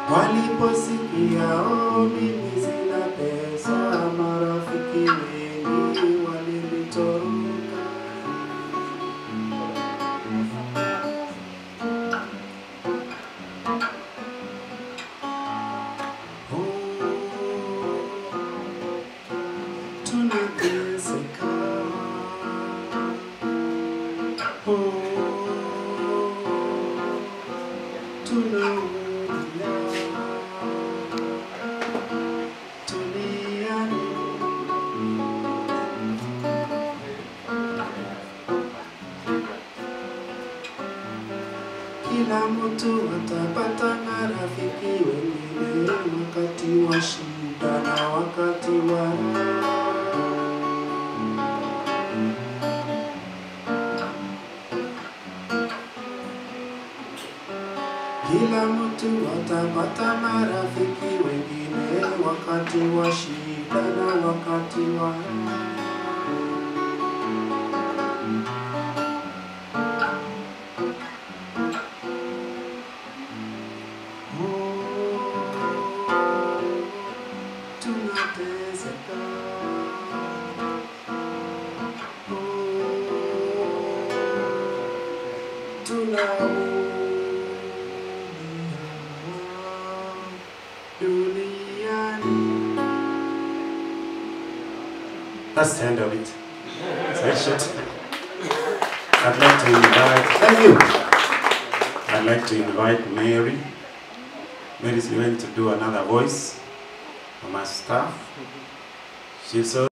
Waliposikia oh, mimi sina pesa, marafiki wengi walinitoroka. Oh, tunateseka. Oh, tunaumia. Duniani. Kila mtu atapata marafiki wengine wakati wa shida na wakati wa raha. Kila mtu atapata marafiki wengine wakati wa shida na wakati wa raha. Oh, tunateseka. Oh, tunaumia duniani. That's the end of it. That's it. I'd like to invite, thank you. I'd like to invite Mary. Mary is going to do another voice for my staff. She's also